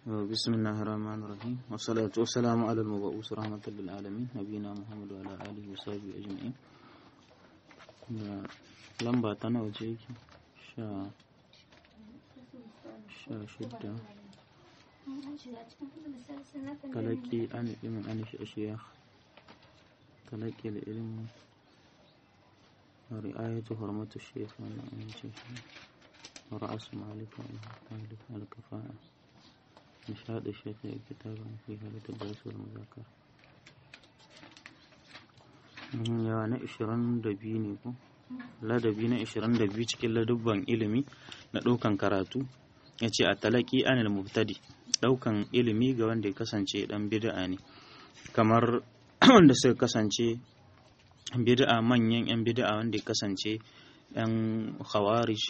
بسم الله الرحمن الرحيم والصلاة والسلام على المبعوث رحمة للعالمين نبينا محمد وعلى آله وصحبه أجمعين lamba ta nawa ce yake sha sha shidda talaki an ilimin an shi ashiya talaki da ilimin ri'ayatu hurmatu shaykh wannan an ce shi ra'asu malika malika al-kafa'a nishad shaykh kitaban fi halat ad-dars wal muzakara yawa na 22 ne ko ladabi na 22 cikin ladubban ilimi na ɗaukan karatu ya ce a talaki anil mubtadi ɗaukan ilimi ga wanda ya kasance ɗan bid'a ne kamar wanda suka kasance bid'a manyan 'yan bid'a wanda ya kasance 'yan khawarij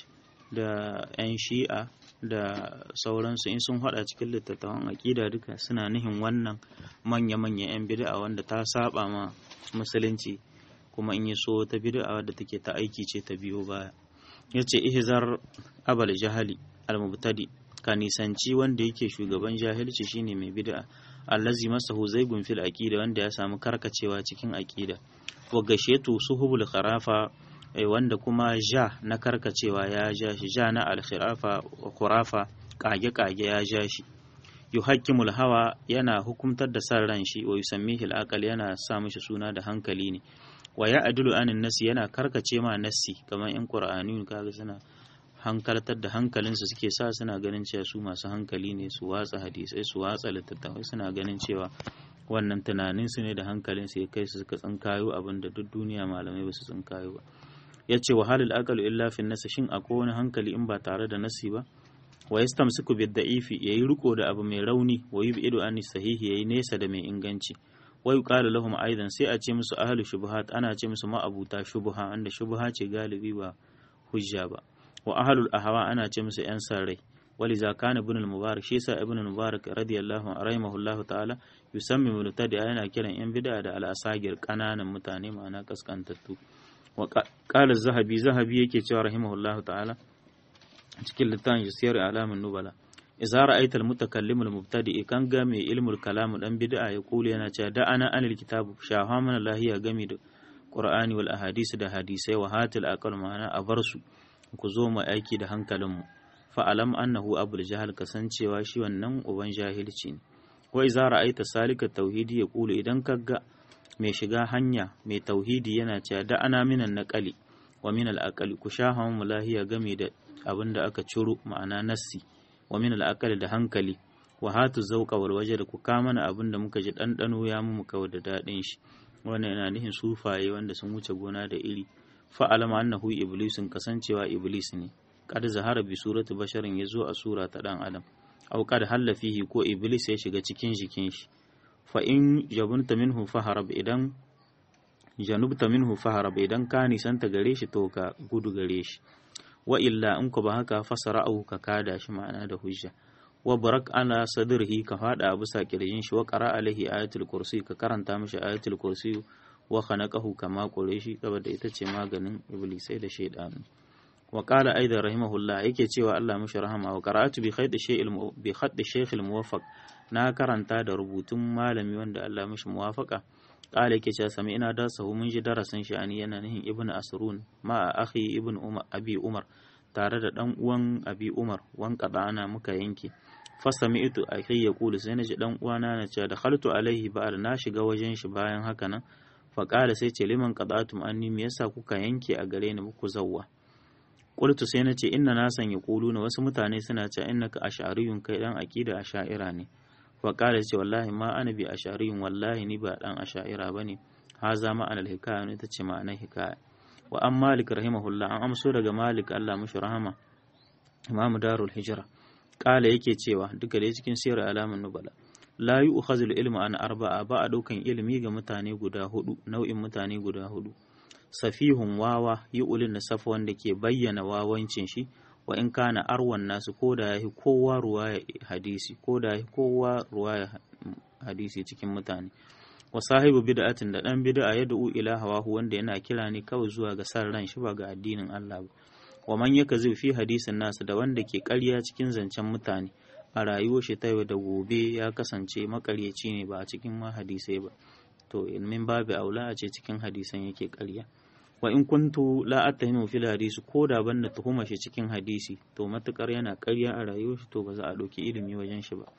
da 'yan shi'a da sauransu in sun hada cikin littattafan aƙida duka suna nihin wannan manya-manyan 'yan bid'a wanda ta saba ma musulunci kuma in yi so ta bid'a wadda take ta aiki ce ta biyo baya yace ihzar abal jahali al-mubtadi ka nisanci wanda yake shugaban jahilci shine mai bid'a allazi masahu zaigun fil aqida wanda ya samu karkacewa cikin aqida wa gashetu suhubul kharafa wanda kuma ja na karkacewa ya ja shi ja na al-khirafa khurafa kage kage ya ja shi yuhakkimul hawa yana hukumtar da san ran shi wa yusammihi al yana sa mishi suna da hankali ne wa ya adulu anin nasi yana karkace ma nasi kamar yan qur'ani kaga suna hankaltar da hankalinsu suke sa suna ganin cewa su masu hankali ne su watsa hadisai su watsa littattafai suna ganin cewa wannan tunanin su ne da hankalin su ya kai su suka tsinkayo abin da duk duniya malamai ba su tsinkayo ba ya ce wa halil aqalu illa fi nasi shin akwai wani hankali in ba tare da nasi ba wa yastamsiku bid da'ifi yayi riko da abu mai rauni wa yub'idu an sahihi yayi nesa da mai inganci wa yuqalu lahum aidan sai a ce musu ahlu shubuhat ana ce musu ma'abuta shubuha anda shubuha ce galibi ba hujja ba wa ahlul ahwa ana ce musu yan sarrai waliza kana ibn al-mubarak shi yasa ibn al-mubarak radiyallahu anhu rahimahullahu ta'ala yusammi mubtadi yana kiran yan bid'a da al-asagir kananan mutane ma'ana kaskantattu wa qala zahabi zahabi yake cewa rahimahullahu ta'ala cikin littafin siyar alamin nubala idza ra'aita al-mutakallim al-mubtadi kan ga mai ilmul kalam dan bid'a ya kula yana cewa da ana anil kitab shaha mana lahiya gami da qur'ani wal ahadisi da hadisai wa hatil aqal ma'ana a bar su ku zo mu aiki da hankalinmu fa alam annahu abul jahal kasancewa shi wannan uban jahilci ne wa idza ra'aita salika tauhidi ya kula idan kaga mai shiga hanya mai tauhidi yana cewa da ana minan naqali wa min al-aqali ku shaha mu lahiya gami da abin da aka ciro ma'ana nassi wa min al'aqali da hankali wa hatu zauqa wal waje da ku kama mana abin da muka ji ɗanɗano ya mu kawai da daɗin shi wannan yana nihin sufaye wanda sun wuce gona da iri fa alama annahu iblisun kasancewa iblis ne kad zahara bi surati basharin yazo a sura ta dan adam aw kad halla fihi ko iblis ya shiga cikin jikin shi fa in jabunta minhu faharab idan janubta minhu faharab idan ka nisanta gare shi to ka gudu gare shi wa illa in ku ba haka fasara au ka kada shi ma'ana da hujja wa barak ala sadrihi ka fada a bisa kirjin shi wa qara alaihi ayatul kursi ka karanta mishi ayatul kursi wa khanaqahu kama kore shi saboda ita ce maganin iblisai da shaydanu wa qala aidan rahimahullah yake cewa Allah mishi rahama wa qara'atu bi khaydi shay'il bi khaddi shaykh muwaffaq na karanta da rubutun malami wanda Allah mishi muwafaqa qala yake cewa sami ina da sahu mun ji darasin shi ani yana nihin ibn asrun ma akhi ibn umar abi umar tare da dan uwan abi umar wan ana muka yanke fasami'tu akhi yaqulu sai naji dan uwana na cewa da khaltu alaihi ba'da na shiga wajen shi bayan haka nan fa qala sai ce liman qada'tum anni me yasa kuka yanke a gare ni muku zawwa qultu sai nace inna nasan yaquluna wasu mutane suna cewa innaka ash'ariyun kai dan aqida ash'ira ne wa ƙara ce wallahi ma ana bi a shari'in wallahi ni ba ɗan a sha'ira ba ne ha za ma'anar hikaya ne ta ce ma'anar hikaya wa an malik rahimahullah an amso daga malik allah mashi rahama imamu darul hijira ƙala yake cewa duka da cikin siyar alamun nubala la yi ukhazul ilmu an arba'a ba a ɗaukan ilimi ga mutane guda hudu nau'in mutane guda hudu safihun wawa yi ulin nasafa wanda ke bayyana wawancin shi wa in kana arwan nasu ko da yahi kowa ruwaya hadisi ko da yahi kowa ruwaya hadisi cikin mutane wa sahibu bid'atin da dan bid'a ya da'u ila hawahu wanda yana kira ne kawai zuwa ga san ran shi ba ga addinin Allah ba wa man yaka zai fi hadisin nasu da wanda ke ƙarya cikin zancen mutane a rayuwar shi ta yau da gobe ya kasance makaryaci ne ba a cikin ma hadisai ba to ilmin babu aula a ce cikin hadisan yake ƙarya wa in kuntu la attahimu fil hadisi ko da ban da tuhuma shi cikin hadisi to matukar yana ƙarya a rayuwar shi to ba za a ɗauki ilimi wajen shi ba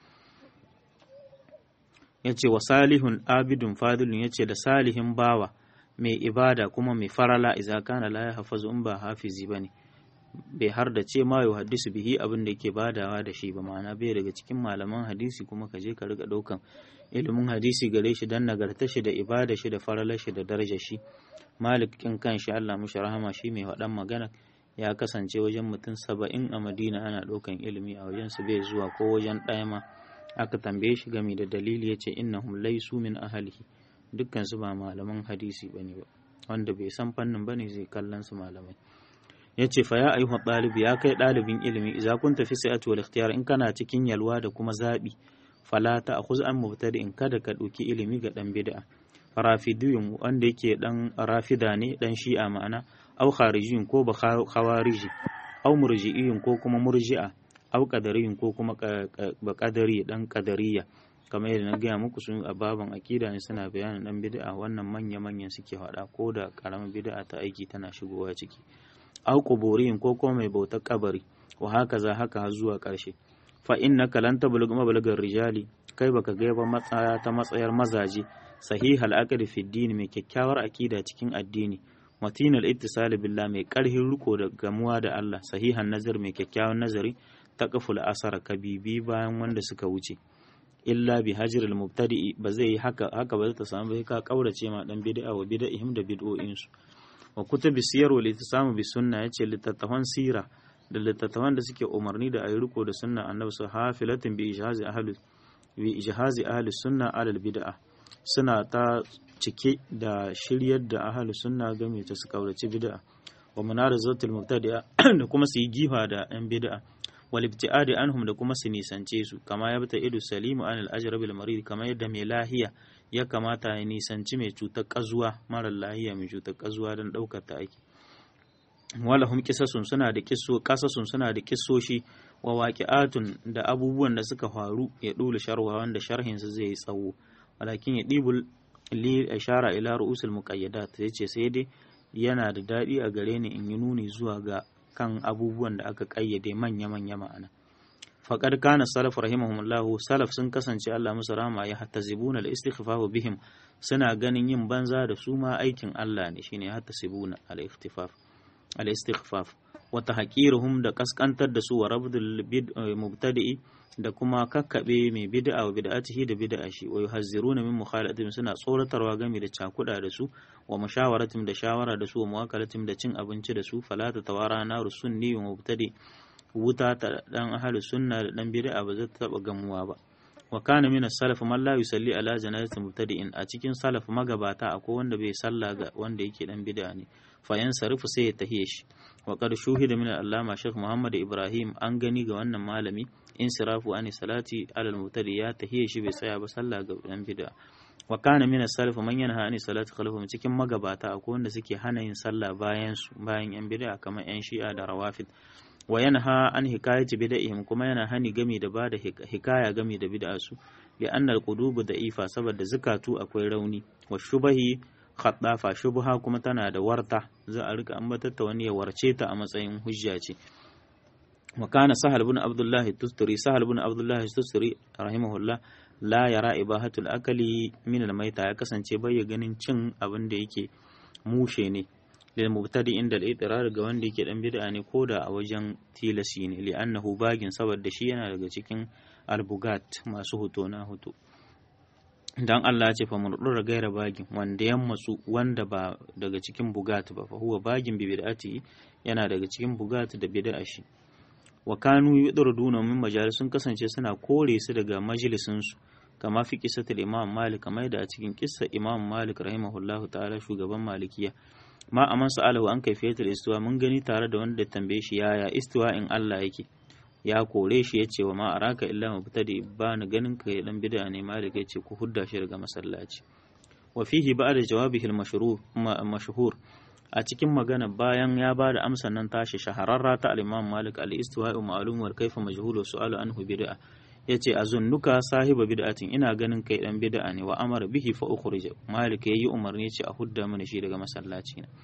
yace wa salihun abidun fadilun yace da salihin bawa mai ibada kuma mai farala idza kana la yahfazu in ba hafizi bane bai har da ce ma hadisu bihi abin da yake badawa da shi ba ma'ana bai daga cikin malaman hadisi kuma ka je ka riga ɗaukan ilimin hadisi gare shi dan nagarta shi da ibada shi da faralar shi da darajar shi malik kin kan shi Allah mushi rahama shi mai waɗan magana ya kasance wajen mutum saba'in a madina ana ɗaukan ilimi a wajen su bai zuwa ko wajen ɗaya ma aka tambaye shi game da dalili ya ce innahum laysu min ahlihi dukkan su ba malaman hadisi bane ba wanda bai san fannin bane zai kallon su malamai ya ce fa ya ayyuhan ɗalibi ya kai ɗalibin ilimi idza kunta fi sa'ati wal ikhtiyar in kana cikin yalwa da kuma zaɓi fala ta akhuz an mubtadi in kada ka ɗauki ilimi ga ɗan bid'a rafidiyun wanda yake ɗan rafida ne ɗan shi'a ma'ana au kharijiyun ko ba khawariji au murji'iyun ko kuma murji'a au qadariyun ko kuma ba qadari ɗan qadariya kamar yadda na gaya muku sun a baban akida ne suna bayanin ɗan bid'a wannan manya manyan suke faɗa ko da ƙaramin bid'a ta aiki tana shigowa ciki au quburiyin ko kuma mai bautar kabari wa haka za haka har zuwa ƙarshe fa innaka lan tablug mablagar rijali kai baka ga ba matsaya ta matsayar mazaje sahihal aqd fi din mai kyakkyawar akida cikin addini matinal ittisal billah mai karhin riko da gamuwa da Allah sahihan nazar mai kyakkyawan nazari taqful asara kabibi bayan wanda suka wuce illa bi hajril mubtadi ba zai yi haka haka ba zai ta samu bai ka kaurace ma dan bid'a wa bid'ihim da bid'o'in su wa kutubi siyar wa litisamu bi sunna yace littattafan sira da littattafan da suke umarni da ayi riko da sunna annabi su hafilatin bi ijhazi ahli bi ijhazi ahli sunna alal bid'a suna ta cike da shiryar da ahli sunna game ta su kaurace bid'a wa munarazatul mubtadi'a da kuma su yi gifa da yan bid'a wal ibtiadi anhum da kuma su nisance su kama ya bata idu salimu anil ajrabil marid kama yadda mai lahiya ya kamata ya nisanci mai cutar kazuwa marar lahiya mai cutar kazuwa don ɗaukar ta aiki walahum kisasun suna da kisso kasasun suna da kissoshi wa waqi'atun da abubuwan da suka faru ya dole sharwa wanda sharhin su zai yi tsawo walakin ya dibul li ishara ila ru'usul muqayyadat yace sai dai yana da dadi a gare ni in yi nuni zuwa ga kan abubuwan da aka kayyade manya manya ma'ana faƙar kana salaf rahimahumullahu salaf sun kasance Allah musu rama ya hatta zibuna al istighfafu bihim suna ganin yin banza da su ma aikin Allah ne shine hatta zibuna al ikhtifaf al istighfaf wa tahqiruhum da kaskantar da su wa rabdul mubtadi'i da kuma kakkabe mai bid'a wa bid'atihi da bid'a shi wa yuhazziruna min mukhalatin suna tsoratarwa game da cakuda da su wa mushawaratin da shawara da su wa muwakalatin da cin abinci da su falata tawara naru sunni wa mubtadi wuta ta dan ahlu sunna da dan bid'a ba zai taba gamuwa ba wa kana min as-salaf man la yusalli ala janazati mubtadi'in a cikin salaf magabata akwai wanda bai salla ga wanda yake dan bid'a ne fa yansarifu sai ya tahiye shi wa qad shuhida min al-allama Sheikh Muhammad Ibrahim an gani ga wannan malami insirafu ani salati ala al-mubtadi ya tahiye shi bai tsaya ba sallah ga dan bid'a wa kana min as-salaf man yanha ani salati khalfahum cikin magabata akwai wanda suke hana yin sallah bayan su bayan yan bid'a kamar yan shi'a da rawafid wa yanha an hikayati bid'ihim kuma yana hani gami da bada hikaya gami da bid'a su li anna al-qulubu da'ifa saboda zakatu akwai rauni wa shubahi khaddafa shubha kuma tana da warta za a rika ambatar ta wani ya warce ta a matsayin hujja ce wa kana sahal ibn abdullah tusturi sahal ibn abdullah tusturi rahimahullah la yara ibahatul akali min al-maita ya kasance bai ganin cin abin da yake mushe ne lil mubtadi inda al-i'tirar ga wanda yake dan bid'a ne koda a wajen tilasi ne li annahu bagin saboda shi yana daga cikin albugat masu hoto na hoto dan Allah ya ce fa murdura gaira bagin wanda ya matsu wanda ba daga cikin bugat ba fa huwa bagin bi bid'ati yana daga cikin bugat da bid'a shi wa kanu yudurduna min majalisun kasance suna kore su daga majalisin su kama fi kisatul imam malik kamar da a cikin kissa imam malik rahimahullahu ta'ala shugaban malikiya ma a man sa'alahu an kaifiyatul istiwa mun gani tare da wanda tambaye shi yaya istiwa in Allah yake ya kore shi ya ce wa ma araka illa mubtadi ba ni ganin ka dan bid'a ne malik ya ce ku hudda shi daga masallaci wa fihi ba'da jawabihi al-mashhur mashhur a cikin magana bayan ya ba da amsan nan tashi shahararra ta al-imam malik al-istiwa ma'lum wa kaifa majhul wa su'alu anhu bid'a yace azunnuka sahiba bid'atin ina ganin kai dan bid'a ne wa amara bihi fa ukhrij malik yayi umarni ce a hudda mana shi daga masallaci na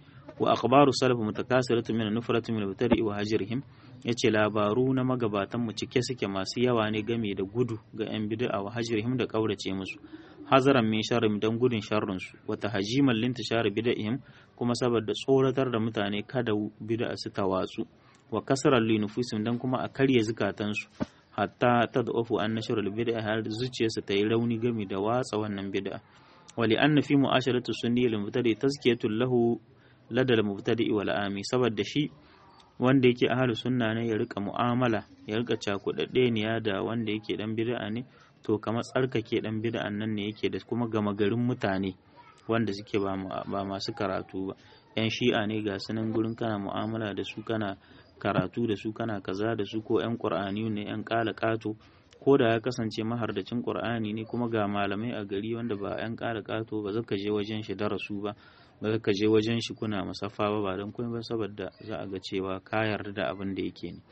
wa akhbaru salaf mutakasiratu min nufratu min al wa hajrihim yace labaru na magabatan mu cike suke masu yawa ne game da gudu ga yan bid'a wa hajrihim da kaurace musu hazaran min sharrim dan gudun sharrin su wa tahjiman lintishar bid'ihim kuma saboda tsoratar da mutane kada bid'a su tawatsu wa kasaran li nufusim dan kuma a karya zukatansu hatta tad'ufu an nashr al-bid'a har zuciyarsa ta yi rauni game da watsa wannan bid'a wali anna fi mu'asharatu sunni al-mubtadi tazkiyatu lahu lada al-mubtadi wal ami saboda shi wanda yake ahlu sunna ne ya rika mu'amala ya rika cakudadde ne da wanda yake dan bid'a ne to kamar tsarkake dan bid'an nan ne yake da kuma gama garin mutane wanda suke ba masu karatu ba yan shi'a ne ga sunan gurin kana mu'amala da su kana karatu da su kana kaza da su ko 'yan ƙur'ani ne 'yan ƙala ƙato ko da ya kasance mahardacin ƙur'ani ne kuma ga malamai a gari wanda ba 'yan ƙala ƙato ba zaka je wajen shi darasu ba ba zaka je wajen shi kuna musaffa ba ba don kuma ba saboda za a ga cewa ka yarda da abin da yake ne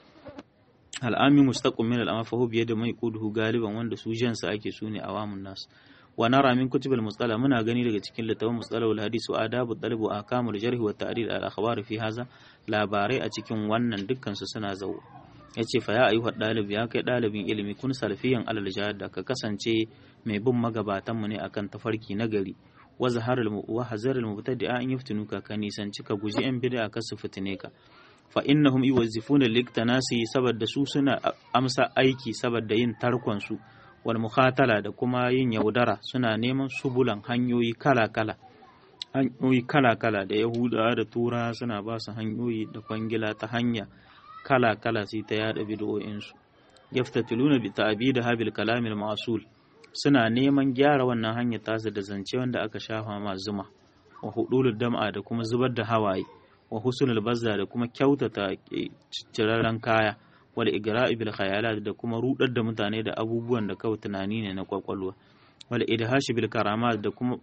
al'ami mustaqim min al'ama fa biye da mai kuduhu galiban wanda su jansa ake su ne awamun nas wa nara min kutubul mustala muna gani daga cikin littafin mustala wal hadisi wa adabu talib wa akamul jarh wa ta'dil al akhbar fi haza labarai a cikin wannan dukkan su suna zawo yace fa ya ayyuha dalib ya kai dalibin ilimi kun salfiyan alal jahada ka kasance mai bin magabatan mu ne akan tafarki na gari wa zaharul wa hazarul mubtadi'a in yaftinuka ka nisanci ka guji yan bid'a ka su fitine ka fa innahum yuwazzifuna liktanasi saboda su suna amsa aiki saboda yin tarkon su wal mukhatala da kuma yin yaudara suna neman subulan hanyoyi kala-kala hanyoyi kala-kala da yahudawa da tura suna ba su hanyoyi da kwangila ta hanya kala-kala sai ta yada bid'o'insu yaftatiluna bi ta'bid habil kalamil ma'sul suna neman gyara wannan hanyar tasa da zance wanda aka shafa ma zuma wa hudulud dam'a da kuma zubar da hawaye wa husnul bazza da kuma kyautata cirarren kaya wal igra'i bil khayalat da kuma rudar da mutane da abubuwan da kawai tunani ne na kwakwalwa wal idhashi bil karamat da kuma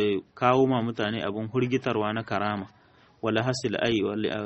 kawo ma mutane abun hurgitarwa na karama wala hasil ai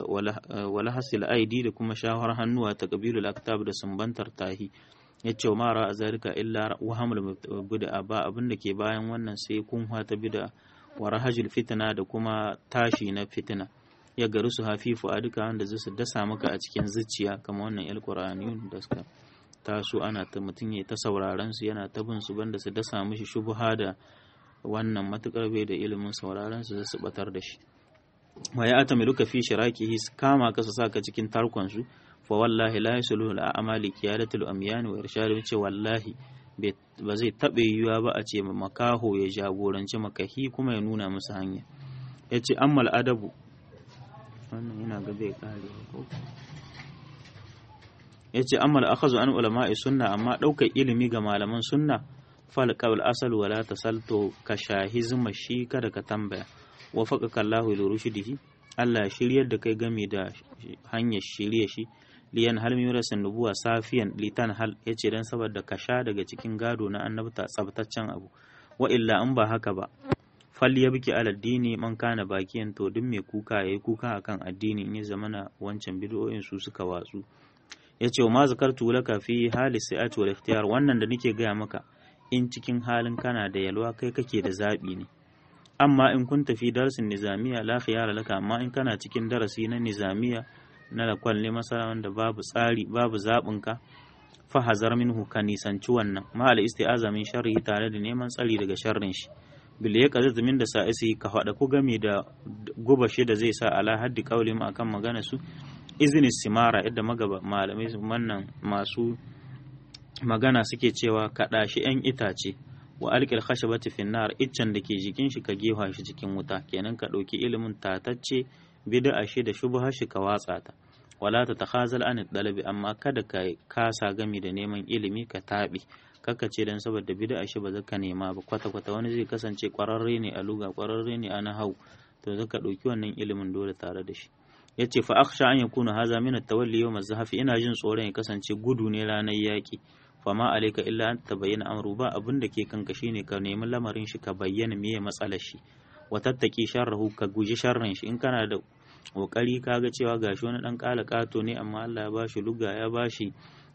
wala hasil aidi da kuma shawar hannuwa ta qabilul aktab da sumbantar tahi yace ma ra zalika illa wahamul bid'a ba abin da ke bayan wannan sai kunwa ta bid'a wa rahajul fitna da kuma tashi na fitina ya garu su hafifu a duka wanda zai su dasa maka a cikin zuciya kamar wannan yal qur'aniyun da suka taso ana ta mutum ya ta sauraron su yana ta bin su banda su dasa mishi shubha da wannan matukar bai da ilimin sauraron su su batar da shi wa ya atamiluka fi shirakihi kama ka su saka cikin tarkon su fa wallahi la yasluhu al a'mali qiyadatul amyan wa irshadu ce wallahi ba zai taɓe yiwuwa ba a ce makaho ya jagoranci makahi kuma ya nuna musu hanya ya ce ammal adabu wannan yana ga zai kare ko ya ce ammal akhazu an ulama'i sunna amma ɗaukar ilimi ga malaman sunna fal qawl asal wala tasalto ka shahizma shi kada ka tambaya wa faqaka Allahu li rushdihi Allah shiryar da kai game da hanyar shirye shi liyan hal mirasin nubuwa safiyan litan hal yace dan saboda ka sha daga cikin gado na annabta tsabtaccen abu wa illa in ba haka ba fal ya biki ala dini man kana bakiyan to duk mai kuka yayi kuka akan addini in ya zamana wancan bid'o'in su suka watsu yace ma zakartu laka fi hali sa'ati wal ikhtiyar wannan da nake gaya maka in cikin halin kana da yalwa kai kake da zabi ne amma in kun tafi darasin nizamiya la khiyara laka amma in kana cikin darasi na nizamiya na lakwal ne masana wanda babu tsari babu zaɓinka fahazar minhu ka nisanci wannan ma al isti'aza min sharri tare da neman tsari daga sharrin shi bil ya kaza min da sa'isi ka faɗa ku game da guba shi da zai sa ala haddi kauli ma akan magana su izini simara yadda magaba malamai wannan masu magana suke cewa kaɗa shi yan itace wa alƙil khashabati finnar iccen da ke jikin shi ka gefa shi cikin wuta kenan ka ɗauki ilimin tatacce bid'a shi da shubha shi ka watsa ta wala ta takhazal an dalabi amma kada ka kasa gami da neman ilimi ka tabi kaka ce dan saboda bid'a shi ba zaka nema ba kwata kwata wani zai kasance kwararre ne a luga kwararre ne a nahau to zaka dauki wannan ilimin dole tare da shi yace fa akhsha an yakuna haza min at-tawalli yawm az-zahafi ina jin tsoron ya kasance gudu ne ranar yaki fama alaika illa an tabayyana amru ba abin da ke kanka shine ka nemi lamarin shi ka bayyana meye matsalar shi wa tattaki sharrahu ka guji sharrin shi in kana da kokari kaga cewa gashi wani dan kala kato ne amma Allah ya bashi luga ya bashi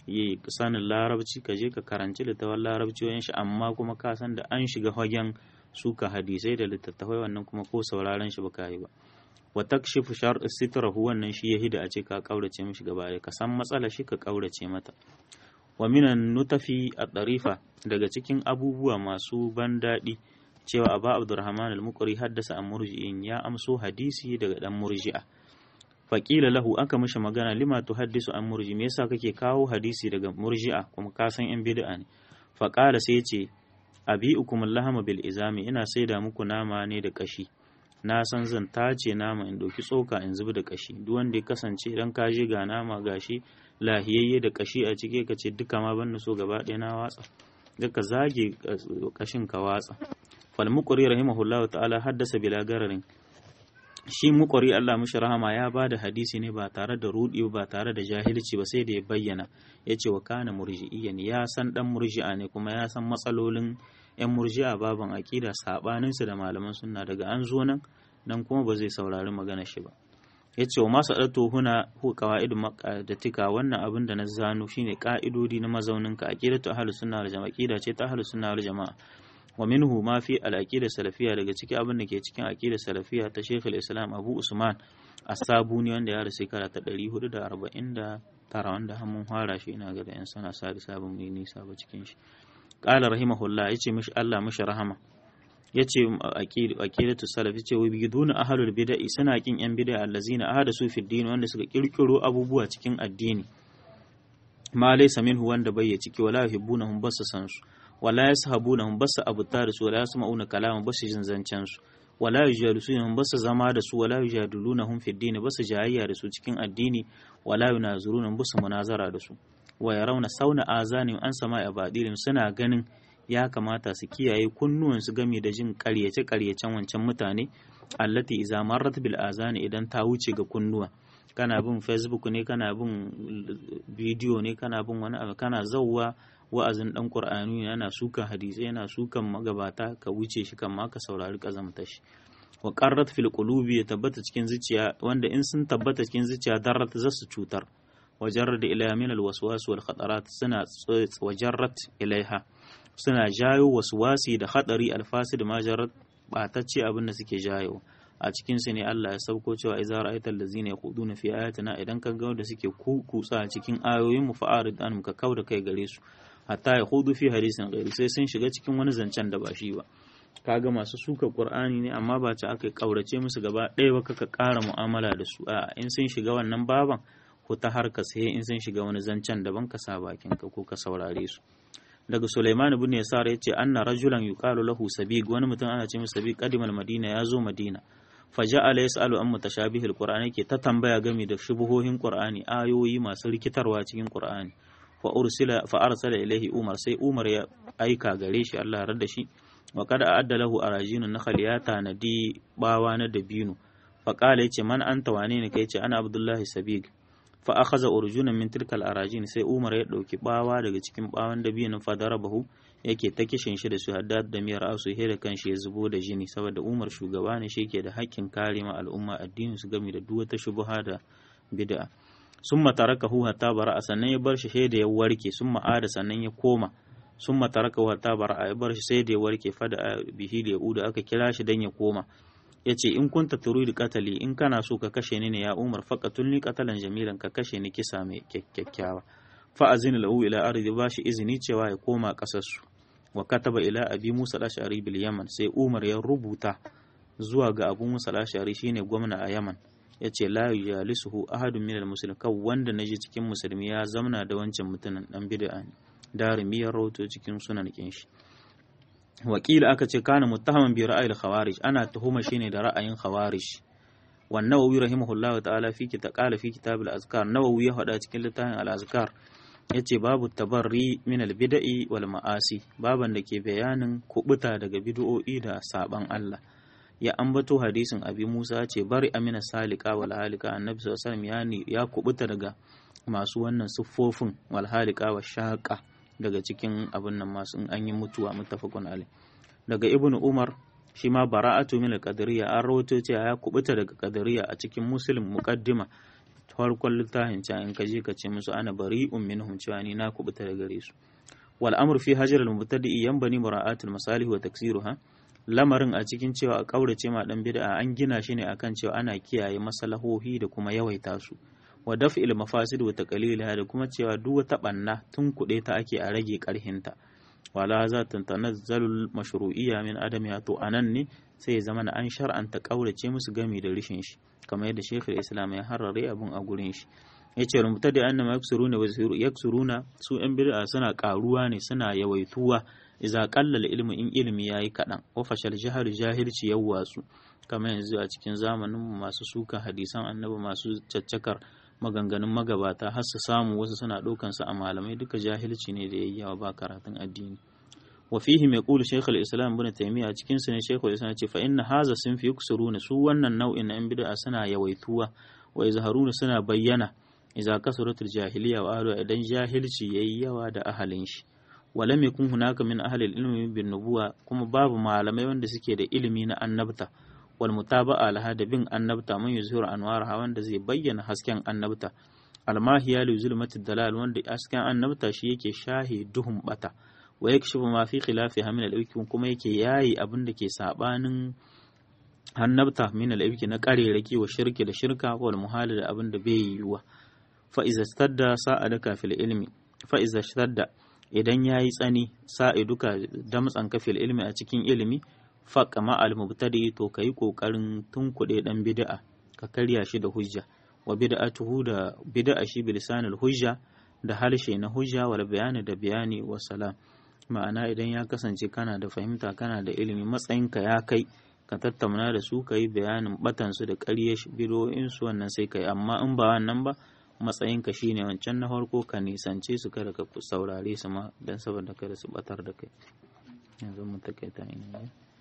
yi sanin larabci ka je ka karanci littafin larabci wayan shi amma kuma ka san da an shiga fagen suka hadisai da littattafai wannan kuma ko sauraron shi baka yi ba wa takshifu shar sitrahu wannan shi yahi da a ce ka kaurace mishi gaba ka san matsala shi ka kaurace mata wa minan nutafi a ɗarifa daga cikin abubuwa masu ban daɗi cewa aba abdurrahman al-muqri haddasa an murji'in ya amso hadisi daga dan murji'a faƙila lahu aka mishi magana lima tuhaddisu an murji me yasa kake kawo hadisi daga murji'a kuma ka san yan bid'a ne faƙala sai ce abi'ukum lahama bil izami ina saida muku nama ne da kashi na san zan tace nama in ɗauki tsoka in zubi da kashi duk wanda ya kasance idan ka je ga nama gashi lahiyayye da kashi a cike ka ce duka ma ban so gaba ɗaya na watsa duka zage kashin ka watsa fal muqri rahimahullah ta'ala haddasa bila gararin shi muqri Allah mishi rahama ya bada hadisi ne ba tare da rudi ba tare da jahilci ba sai da ya bayyana yace wa kana murji'iyan ya san dan murji'a ne kuma ya san matsalolin yan murji'a baban aqida sabanin su da malaman sunna daga an zo nan nan kuma ba zai saurari magana shi ba yace wa masu adato huna hu qawaidul maqadatika wannan abin da na zano shine ka'idodi na mazaunin ka aqidatu ahlus sunna wal jama'a aqida ce ta ahlus sunna wal jama'a wa minhu ma fi al-aqida salafiyya daga ciki abin da ke cikin aqida salafiyya ta Sheikh islam Abu Usman As-Sabuni wanda ya rasu shekara ta 449 wanda mun fara shi ina ga da yan sana sa sabon mai nisa ba cikin shi qala rahimahullah yace mishi Allah mishi rahama yace aqidatu salaf yace wa biduna ahlul bid'i suna kin yan bid'a allazina ahadasu fi din wanda suka kirkiro abubuwa cikin addini ma laysa minhu wanda bai ciki wala yuhibbunahum basu san su wala yashabunahum basu abuta da su wala yasma'una kalaman basu jin zancen su wala yujalisuhum basu zama da su wala yujadilunahum fi din basu jayayya da su cikin addini wala yunazirunahum basu munazara da su wa yarawna sauna azanim an sama'a badilin suna ganin ya kamata su kiyaye kunnuwansu game da jin karyace-karyacen wancan mutane allati iza marrat bil azani idan ta wuce ga kunnuwa kana bin facebook ne kana bin bidiyo ne kana bin wani abu kana zauwa wa'azin dan qur'ani yana sukan hadisi yana sukan magabata ka wuce shi kan ma ka saurari kazamta shi wa qarrat fil qulubi ya tabbata cikin zuciya wanda in sun tabbata cikin zuciya darrat zasu cutar wajarrat ila min al waswas wal khatarat suna wajarrat ilaiha suna jayo wasi da hadari alfasid majarat batacce abin da suke jayo a cikin su ne Allah ya sauko cewa idza ra'aita allazina yaquduna fi ayatina idan ka ga wanda suke kutsa a cikin ayoyin mu fa'arid an ka kauda kai gare su hatta ya hudu fi hadisin ghairi sai sun shiga cikin wani zancen da ba shi ba kaga masu suka qur'ani ne amma ba ta aka kaurace musu gaba ɗaya ba kaka ƙara mu'amala da su a in sun shiga wannan baban ko ta harka sai in sun shiga wani zancen daban ka sa bakin ka ko ka saurare su daga Sulaiman ibn Yasar yace anna rajulan yuqalu lahu sabiq wani mutum ana ce masa sabiq qadimal madina ya zo madina faja'ala yas'alu an mutashabihil qur'ani ke ta tambaya game da shubuhohin qur'ani ayoyi masu rikitarwa cikin qur'ani fa ursila fa arsala ilaihi umar sai umar ya aika gare shi Allah ya rada shi wa qad a'adda lahu arajinun nakhal ya tanadi bawa na dabino fa qala yace man anta wane ne kai yace ana abdullahi sabiq fa akhadha urjunan min tilkal arajin sai umar ya dauki bawa daga cikin bawan dabinin fa darabahu yake ta kishin shi da su haddad da miyar asu he da kanshi ya zubo da jini saboda umar shugaba ne shi ke da hakkin kare ma al'umma addinin su game da duk wata shubha da bid'a summa tarakahu hatta bara'a sannan ya bar shi sai da ya warke summa ada sannan ya koma summa tarakahu hatta bara'a ya bar shi sai da ya warke fada bihi da yauda aka kira shi dan ya koma yace in kunta turidu qatali in kana so ka kashe ni ne ya umar faqatulni qatalan jamilan ka kashe ni kisa mai kyakkyawa fa azina lahu ila ardi bashi izini cewa ya koma kasarsu wa kataba ila abi musa al-ash'ari bil yaman sai umar ya rubuta zuwa ga abu musa al-ash'ari shine gwamna a yaman yace la yalisuhu ahadun min al-muslimin kan wanda naji cikin musulmi ya zamna da wancan mutumin dan bid'a ne darimi ya rawato cikin sunan kin shi wakila aka ce kana muttahaman bi ra'ayil khawarij ana tuhuma shine da ra'ayin khawarij wan nawawi rahimahullahu ta'ala fi kita qala fi kitab al-azkar nawawi ya hada cikin littafin al-azkar yace babu tabarri min al-bid'i wal ma'asi baban da ke bayanin kubuta daga bid'o'i da saban Allah ya ambato hadisin abi Musa ce bari amina salika wal halika annabi sallallahu alaihi wasallam ya kubuta daga masu wannan siffofin wal halika wa shaqa daga cikin abin nan masu in an yi mutuwa muttafaqun alai daga ibnu umar shi ma bara'atu min al-qadariyya an rawaito cewa ya kubuta daga qadariyya a cikin muslim muqaddima farkon littafin ca in ka je ka ce musu ana bari'un minhum cewa ni na kubuta da gare su wal amru fi hajar al mubtadi yanbani mura'atul masalih wa taksiruha lamarin a cikin cewa a kaurace ma dan bid'a an gina shi ne akan cewa ana kiyaye masalahohi da kuma yawaita su wa daf'il mafasid wa taqlilha da kuma cewa duk wata banna tun kuɗe ta ake a rage karhinta wala za ta tanazzalul mashru'iyya min adamiha to anan ne sai ya zama an shar'anta kaurace musu gami da rishin shi kamar yadda Sheikhul Islam ya harare abun a gurin shi yace rumbuta da annama yaksuruna wa yaksuruna su yan bid'a suna karuwa ne suna yawaituwa idza qallal ilmu in ilmi yayi kadan wa fashal jahil jahilci yawwasu kamar yanzu a cikin zamanin masu suka hadisan annabi masu caccakar maganganun magabata har su samu wasu suna ɗaukan su a malamai duka jahilci ne da yayyawa ba karatun addini wa fihi mai qulu shaykh al-islam ibn taymiya cikin su ne shaykh al-islam ce fa inna hadha sun fi yuksuruna su wannan nau'in na bid'a suna yawaituwa wa izharuna suna bayyana idza kasuratul jahiliya wa ahlu idan jahilci yayi yawa da ahalin shi walam yakun hunaka min ahli al-ilmi bin nubuwa kuma babu malamai wanda suke da ilimi na annabta wal mutaba'a laha da bin annabta man yuzhiru anwaraha wanda zai bayyana hasken annabta almahiya li zulmatid dalal wanda hasken annabta shi yake shahi duhun bata wa yakshifu ma fi khilafiha min al kuma yake yayi abin da ke sabanin annabta min al na karerake wa shirki da shirka wal muhali da abin da bai yiwuwa fa iza stadda sa'adaka fil ilmi fa iza stadda idan yayi tsani sa'iduka damtsanka fil ilmi a cikin ilimi faƙa ma'al mubtadi to ka yi ƙoƙarin tunkuɗe ɗan bid'a ka karya shi da hujja wa bid'atuhu da bid'a shi bilisanul hujja da harshe na hujja wal bayani da bayani wa salam ma'ana idan ya kasance kana da fahimta kana da ilimi matsayinka ya kai ka tattauna da su ka yi bayanin batan su da ƙarya bidoyin su wannan sai kai amma in ba wannan ba matsayinka shine wancan na farko ka nisance su kada ka saurare su ma dan saboda kada su batar da kai yanzu mu takaita ne